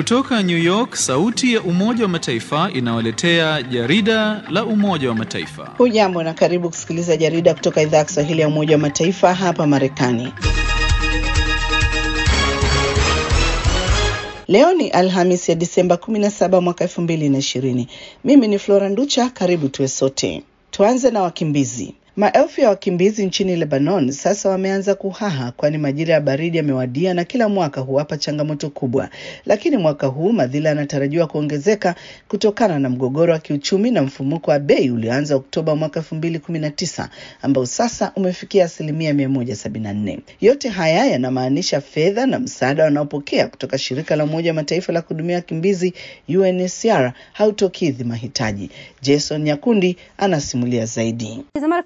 Kutoka New York, sauti ya Umoja wa Mataifa inawaletea jarida la Umoja wa Mataifa. Hujambo na karibu kusikiliza jarida kutoka idhaa ya Kiswahili ya Umoja wa Mataifa hapa Marekani. Leo ni Alhamis ya Disemba 17 mwaka 2020. Mimi ni Flora Nducha, karibu tuwe sote. Tuanze na wakimbizi. Maelfu ya wakimbizi nchini Lebanon sasa wameanza kuhaha, kwani majira ya baridi yamewadia na kila mwaka huwapa changamoto kubwa. Lakini mwaka huu madhila yanatarajiwa kuongezeka kutokana na mgogoro wa kiuchumi na mfumuko wa bei ulioanza Oktoba mwaka elfu mbili kumi na tisa ambao sasa umefikia asilimia mia moja sabini na nne. Yote haya yanamaanisha fedha na msaada wanaopokea kutoka shirika la Umoja wa Mataifa la kuhudumia wakimbizi UNHCR hautokidhi mahitaji. Jason Nyakundi anasimulia zaidi.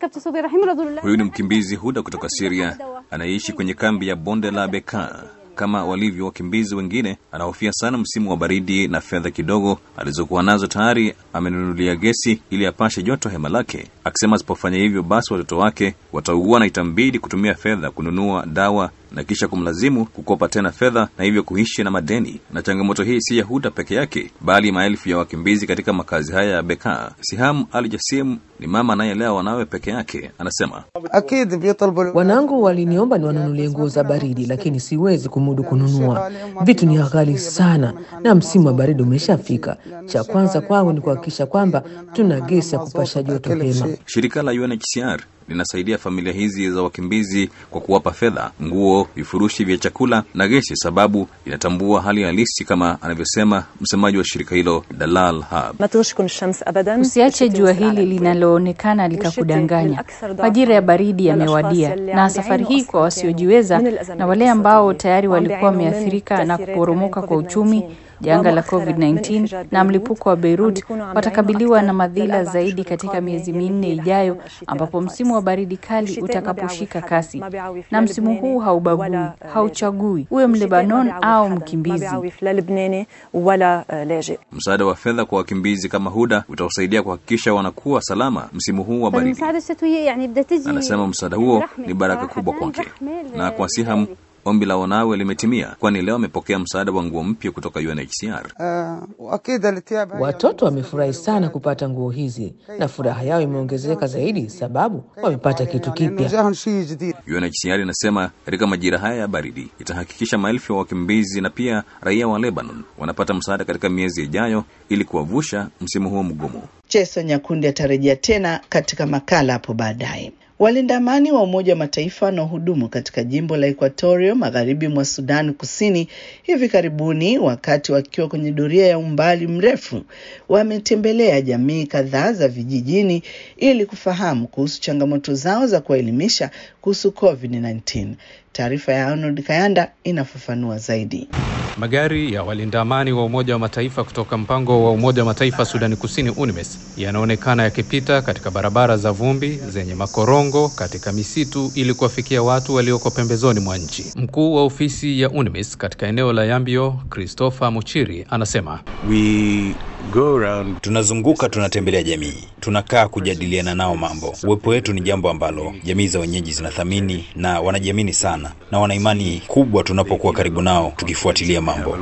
Huyu ni mkimbizi Huda kutoka Syria anayeishi kwenye kambi ya bonde la Bekaa. Kama walivyo wakimbizi wengine, anahofia sana msimu wa baridi na fedha kidogo alizokuwa nazo tayari amenunulia gesi ili apashe joto hema lake, akisema asipofanya hivyo basi watoto wake wataugua na itambidi kutumia fedha kununua dawa na kisha kumlazimu kukopa tena fedha na hivyo kuishi na madeni. Na changamoto hii si ya Huda peke yake, bali maelfu ya wakimbizi katika makazi haya ya Bekaa. Siham Al Jasim ni mama anayelea wanawe peke yake, anasema Wanangu waliniomba niwanunulie nguo za baridi, lakini siwezi kumudu kununua. Vitu ni ghali sana, na msimu wa baridi umeshafika. Cha kwanza kwangu ni kuhakikisha kwamba tuna gesi ya kupasha joto hema. shirika la UNHCR linasaidia familia hizi za wakimbizi kwa kuwapa fedha, nguo, vifurushi vya chakula na gesi, sababu inatambua hali halisi, kama anavyosema msemaji wa shirika hilo Dalal Hab. Usiache jua hili linaloonekana likakudanganya. Majira ya baridi yamewadia, na safari hii kwa wasiojiweza na wale ambao tayari walikuwa wameathirika na kuporomoka kwa uchumi janga la COVID-19 na mlipuko wa Beirut watakabiliwa na madhila zaidi katika miezi minne ijayo, ambapo msimu wa baridi kali utakaposhika kasi. Na msimu huu haubagui, hauchagui uwe Mlebanon au mkimbizi. Msaada wa fedha kwa wakimbizi kama Huda utawasaidia kuhakikisha wanakuwa salama msimu huu wa baridi. Anasema msaada huo ni baraka kubwa kwake na kwa Siham. Ombi la wanawe limetimia, kwani leo amepokea msaada wa nguo mpya kutoka UNHCR. Watoto wamefurahi sana kupata nguo hizi na furaha yao imeongezeka zaidi sababu wamepata kitu kipya. UNHCR inasema katika majira haya ya baridi itahakikisha maelfu ya wakimbizi na pia raia wa Lebanon wanapata msaada katika miezi ijayo ili kuwavusha msimu huo mgumu. Jason Nyakundi atarejea tena katika makala hapo baadaye. Walinda amani wa Umoja wa Mataifa wanaohudumu katika jimbo la Equatorio magharibi mwa Sudan Kusini hivi karibuni, wakati wakiwa kwenye doria ya umbali mrefu, wametembelea jamii kadhaa za vijijini ili kufahamu kuhusu changamoto zao za kuwaelimisha kuhusu COVID-19. Taarifa ya Arnold Kayanda inafafanua zaidi. Magari ya walinda amani wa Umoja wa Mataifa kutoka mpango wa Umoja wa Mataifa Sudani Kusini UNMISS yanaonekana yakipita katika barabara za vumbi zenye makorongo katika misitu ili kuwafikia watu walioko pembezoni mwa nchi. Mkuu wa ofisi ya UNMISS katika eneo la Yambio, Christopher Muchiri, anasema We go around... tunazunguka, tunatembelea jamii, tunakaa kujadiliana nao mambo. Uwepo wetu ni jambo ambalo jamii za wenyeji zinathamini na wanajiamini sana na wana imani kubwa tunapokuwa karibu nao tukifuatilia mambo.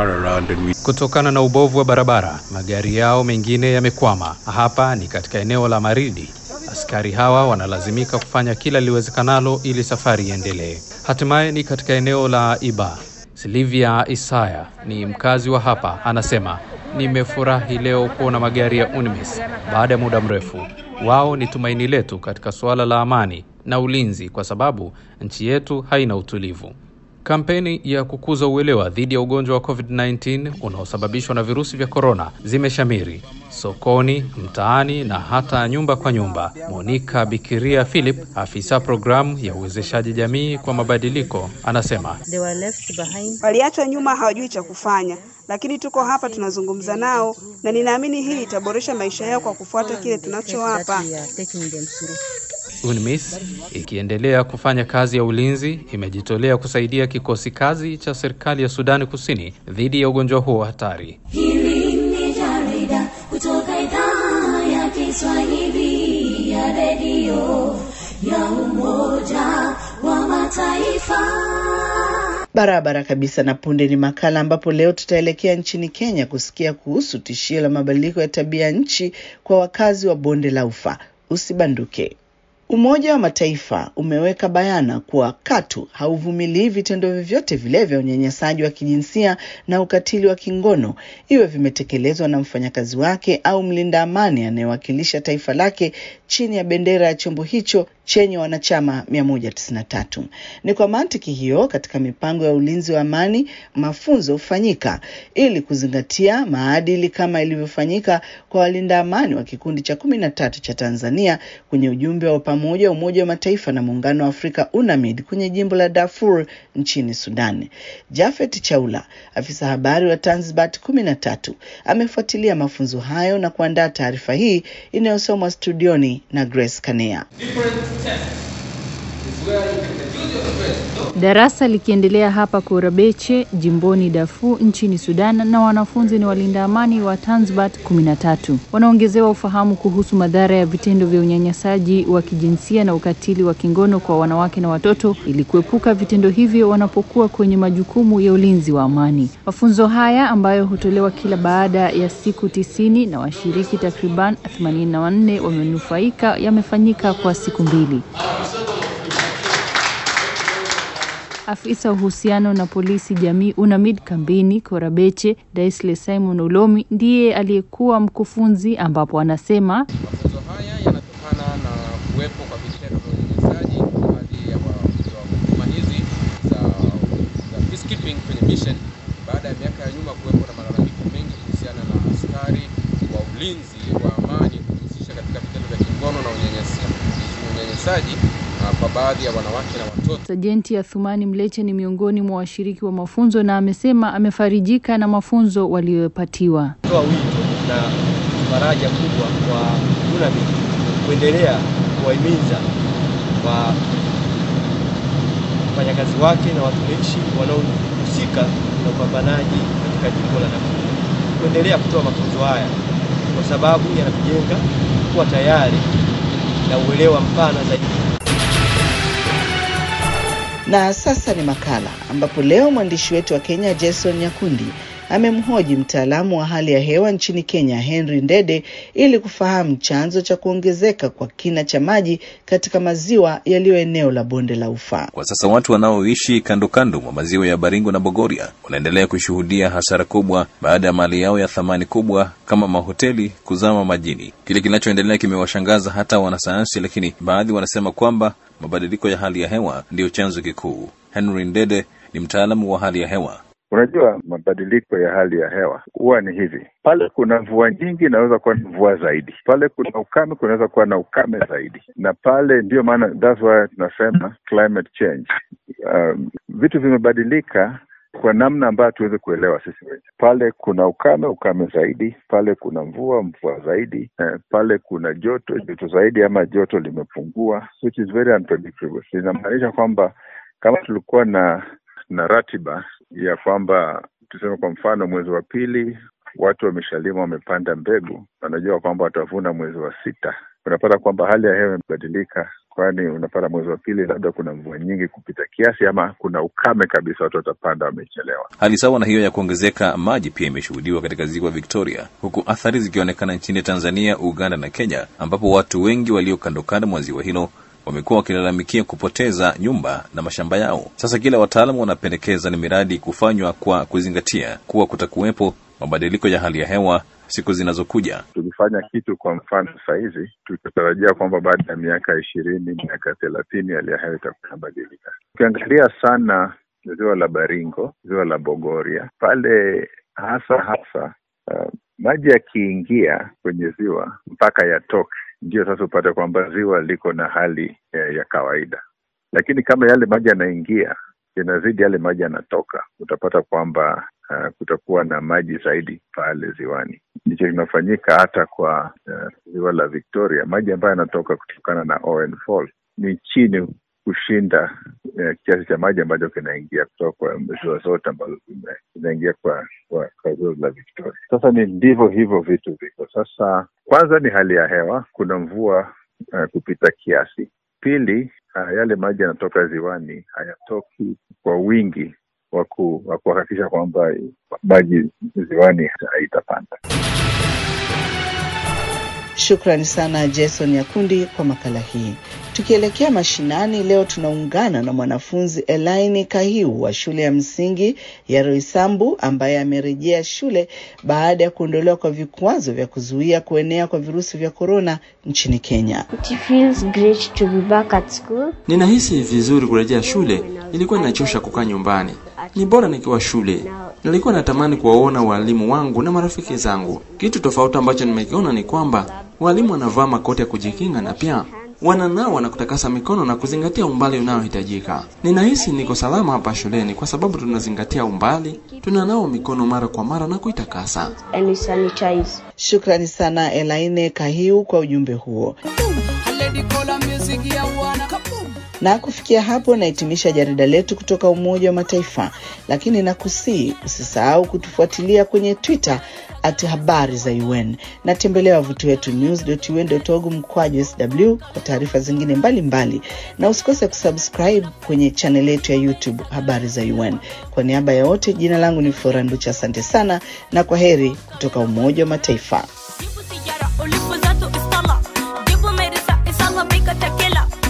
Kutokana na ubovu wa barabara, magari yao mengine yamekwama. Hapa ni katika eneo la Maridi. Askari hawa wanalazimika kufanya kila liwezekanalo ili safari iendelee. Hatimaye ni katika eneo la Iba. Silvia Isaya ni mkazi wa hapa, anasema nimefurahi leo kuona magari ya UNMISS baada ya muda mrefu. Wao ni tumaini letu katika suala la amani na ulinzi, kwa sababu nchi yetu haina utulivu. Kampeni ya kukuza uelewa dhidi ya ugonjwa wa COVID-19 unaosababishwa na virusi vya korona zimeshamiri sokoni, mtaani na hata nyumba kwa nyumba. Monica Bikiria Philip, afisa programu ya uwezeshaji jamii kwa mabadiliko, anasema waliachwa nyuma, hawajui cha kufanya, lakini tuko hapa tunazungumza nao, na ninaamini hii itaboresha maisha yao kwa kufuata kile tunachowapa. UNMISS ikiendelea kufanya kazi ya ulinzi imejitolea kusaidia kikosi kazi cha serikali ya Sudani Kusini dhidi ya ugonjwa huo hatari. Hili ni jarida kutoka idhaa ya Kiswahili ya redio ya Umoja wa Mataifa. Barabara kabisa. Na punde ni makala ambapo leo tutaelekea nchini Kenya kusikia kuhusu tishio la mabadiliko ya tabia nchi kwa wakazi wa bonde la Ufa. Usibanduke. Umoja wa Mataifa umeweka bayana kuwa katu hauvumilii vitendo vyovyote vile vya unyanyasaji wa kijinsia na ukatili wa kingono, iwe vimetekelezwa na mfanyakazi wake au mlinda amani anayewakilisha taifa lake chini ya bendera ya chombo hicho chenye wanachama 193. Ni kwa mantiki hiyo, katika mipango ya ulinzi wa amani, mafunzo hufanyika ili kuzingatia maadili kama ilivyofanyika kwa walinda amani wa kikundi cha kumi na tatu cha Tanzania kwenye ujumbe wa pamoja wa Umoja wa Mataifa na Muungano wa Afrika UNAMID kwenye jimbo la Darfur nchini Sudan. Jafet Chaula, afisa habari wa Tanzbat kumi na tatu, amefuatilia mafunzo hayo na kuandaa taarifa hii inayosomwa studioni na Grace Kanea. Darasa likiendelea hapa Korabeche jimboni Darfur nchini Sudan, na wanafunzi ni walinda amani wa Tanzbat 13 wanaongezewa ufahamu kuhusu madhara ya vitendo vya unyanyasaji wa kijinsia na ukatili wa kingono kwa wanawake na watoto ili kuepuka vitendo hivyo wanapokuwa kwenye majukumu ya ulinzi wa amani. Mafunzo haya ambayo hutolewa kila baada ya siku tisini na washiriki takriban 84 wamenufaika yamefanyika kwa siku mbili. Afisa uhusiano na polisi jamii UNAMID kambini Korabeche, Daisle Simon Ulomi ndiye aliyekuwa mkufunzi, ambapo anasema mafunzo haya yanatokana na kuwepo kwa vitendo vya unyanyasaji baadhi ya huduma hizi za, za peacekeeping kwenye mission, baada ya miaka ya nyuma kuwepo na malalamiko mengi kuhusiana na askari wa ulinzi wa amani kujihusisha katika vitendo vya kingono na unyanyasaji kwa baadhi ya wanawake na watoto. Sajenti Athumani Mleche ni miongoni mwa washiriki wa mafunzo na amesema amefarijika na mafunzo waliyopatiwa. Toa wito na faraja kubwa kwa UNAMID kuendelea kuwahimiza wa wafanyakazi wake na watumishi wanaohusika na upambanaji katika jimbo la Darfur kuendelea kutoa mafunzo haya kwa sababu yanatujenga kuwa tayari na uelewa mpana zaidi. Na sasa ni makala ambapo leo mwandishi wetu wa Kenya Jason Nyakundi amemhoji mtaalamu wa hali ya hewa nchini Kenya Henry Ndede ili kufahamu chanzo cha kuongezeka kwa kina cha maji katika maziwa yaliyo eneo la bonde la Ufa. Kwa sasa watu wanaoishi kando kando mwa maziwa ya Baringo na Bogoria wanaendelea kushuhudia hasara kubwa baada ya mali yao ya thamani kubwa kama mahoteli kuzama majini. Kile kinachoendelea kimewashangaza hata wanasayansi, lakini baadhi wanasema kwamba mabadiliko ya hali ya hewa ndiyo chanzo kikuu. Henry Ndede ni mtaalamu wa hali ya hewa. Unajua, mabadiliko ya hali ya hewa huwa ni hivi: pale kuna mvua nyingi, inaweza kuwa na mvua zaidi, pale kuna ukame, kunaweza kuwa na ukame zaidi, na pale ndiyo maana that's why tunasema climate change. Um, vitu vimebadilika kwa namna ambayo tuweze kuelewa sisi wenyewe. Pale kuna ukame, ukame zaidi, pale kuna mvua, mvua zaidi, eh, pale kuna joto, joto zaidi, ama joto limepungua, which is very unpredictable. Inamaanisha kwamba kama tulikuwa na na ratiba ya kwamba tuseme kwa mfano mwezi wa pili watu wameshalima wamepanda mbegu, wanajua kwamba watavuna mwezi wa sita. Unapata kwamba hali ya hewa imebadilika, kwani unapata mwezi wa pili labda kuna mvua nyingi kupita kiasi, ama kuna ukame kabisa, watu watapanda wamechelewa. Hali sawa na hiyo ya kuongezeka maji pia imeshuhudiwa katika ziwa Victoria, huku athari zikionekana nchini Tanzania, Uganda na Kenya, ambapo watu wengi walio kando kando mwa ziwa hilo wamekuwa wakilalamikia kupoteza nyumba na mashamba yao. Sasa kila wataalamu wanapendekeza ni miradi kufanywa kwa kuzingatia kuwa kutakuwepo mabadiliko ya hali ya hewa siku zinazokuja. Tukifanya kitu kwa mfano sahizi, tutatarajia kwamba baada ya miaka ishirini, miaka thelathini hali ya hewa itakuwa inabadilika. Ukiangalia sana ziwa la Baringo, ziwa la Bogoria pale hasa hasa, uh, maji yakiingia kwenye ziwa mpaka yatoke ndio sasa upate kwamba ziwa liko na hali eh, ya kawaida, lakini kama yale maji yanaingia yanazidi yale maji yanatoka, utapata kwamba uh, kutakuwa na maji zaidi pale ziwani. Ndicho kinafanyika hata kwa uh, ziwa la Victoria. Maji ambayo yanatoka kutokana na Owen Fall ni chini kushinda uh, kiasi cha maji ambacho kinaingia kutoka kwa ziwa zote ambazo zinaingia kwa kwa, kwa ziwa la Victoria. Sasa ni ndivyo hivyo vitu viko sasa. Kwanza ni hali ya hewa, kuna mvua uh, kupita kiasi. Pili, uh, yale maji yanatoka ziwani hayatoki kwa wingi wa kuhakikisha kwamba maji ziwani haitapanda. Shukrani sana Jason Yakundi kwa makala hii. Tukielekea mashinani, leo tunaungana na mwanafunzi Elaini Kahiu wa shule ya msingi ya Roysambu ambaye amerejea shule baada ya kuondolewa kwa vikwazo vya kuzuia kuenea kwa virusi vya korona nchini Kenya. It feels great to be back at school. Ninahisi vizuri kurejea shule. Ilikuwa inachosha kukaa nyumbani, ni bora nikiwa shule. Nilikuwa natamani kuwaona walimu wangu na marafiki zangu. Kitu tofauti ambacho nimekiona ni kwamba walimu wanavaa makoti ya kujikinga na pia wananawa na kutakasa mikono na kuzingatia umbali unaohitajika. Ninahisi niko salama hapa shuleni kwa sababu tunazingatia umbali, tunanawa mikono mara kwa mara na kuitakasa. And we sanitize. Shukrani sana Elaine Kahiu kwa ujumbe huo. Na kufikia hapo nahitimisha jarida letu kutoka Umoja wa Mataifa, lakini nakusii usisahau kutufuatilia kwenye Twitter at habari za UN na tembelea wavuti wetu news.un.org mkwaju sw kwa taarifa zingine mbalimbali mbali. Na usikose kusubscribe kwenye chaneli yetu ya YouTube habari za UN. Kwa niaba ya wote, jina langu ni Flora Nducha, asante sana na kwa heri kutoka Umoja wa Mataifa. ulipo zatu istala jibu merisa isala bika takela